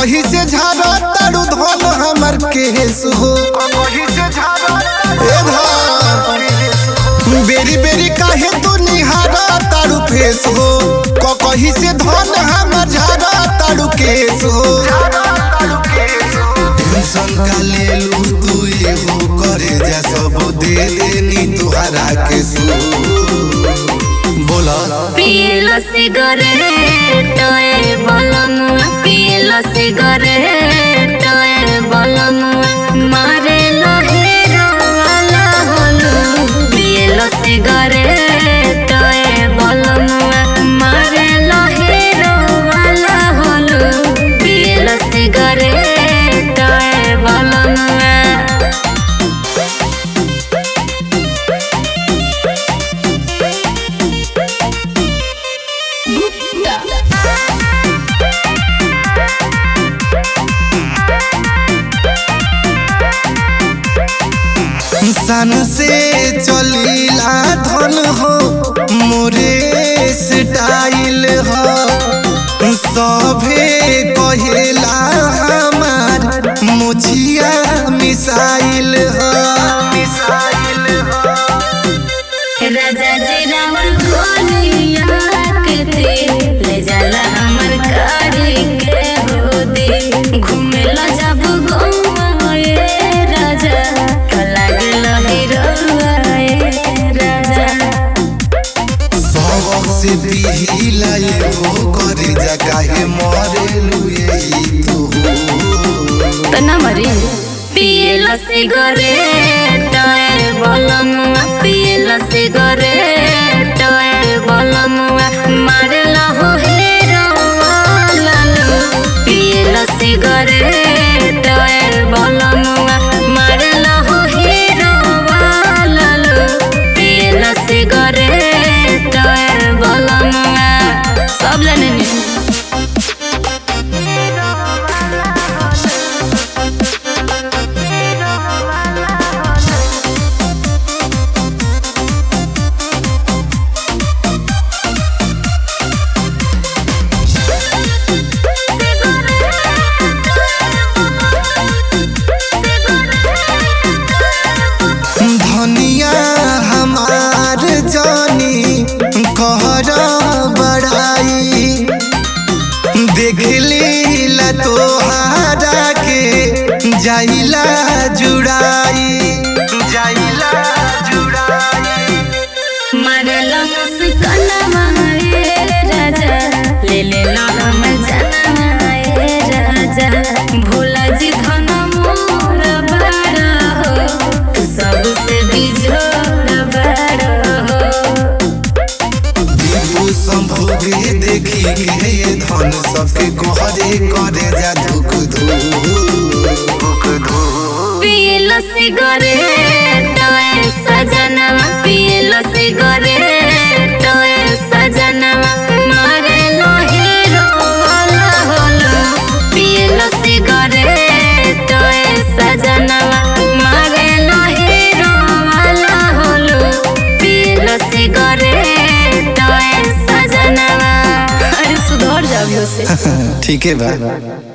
कहीं से झाड़ा तारू धन हमर केस हो ए धन बेरी बेरी काहे तू निहारा तारू फेस हो क कहीं से धन हमर झाड़ा तारू केस हो टेंशन का ले लू तू ये हो करे जा सब दे देनी तुहरा के सू बोला पियलो सिगरेट ए बलमुआ पियलो सिगरेट ए बलमुआ मारे लहेरो वाला होलू पियलो सिगरेट ए बलमुआ मारे लहेरो वाला होलू पियलो सिगरेट ए बलमुआ सन से चलीला धन हो मोरे स्टाइल हो सभे कहेला हमार मुछिया मिसाइल हो राजा जी रामर गोलिया के थे ले जाला हमर गाड़ी के हो दे घूमेला जब गौवा ए राजा तो लागल हिरौआ ए राजा सब से पिहिला ये हो करे जा काहे मरे लुए तू तो ना मरी पियला सिगरेट ए बलमुआ पियला सिगरेट ए बलमुआ मारला हो हेरो वाला लो पियला सिगरेट ए बलमुआ मारला हो हेरो वाला लो पियला सिगरेट ए बलमुआ सब जाने नी धनिया हमार जानी कहर बड़ाई देख लीला तोहारा के जाइला जुड़ाई जाइला जुड़ाई मारला मुस्काना ए राजा ले ले लो हम जाना ए राजा भोला जी धन मोर बड़ा हो तू सबसे बिछोड़ बड़ा हो दीपू संभोगे देखी के ये धन सबके कहरे करे जा धुक धुक धुक पियलो सिगरेट ए सजनवा पियलो सिगरेट ए सजनवा मारे लो हीरो वाला होलो पियलो सिगरेट ए सजनवा मारे लो हीरो वाला होलो पियलो सिगरेट ए सजनवा अरे सुधर जाबियो से ठीक है बा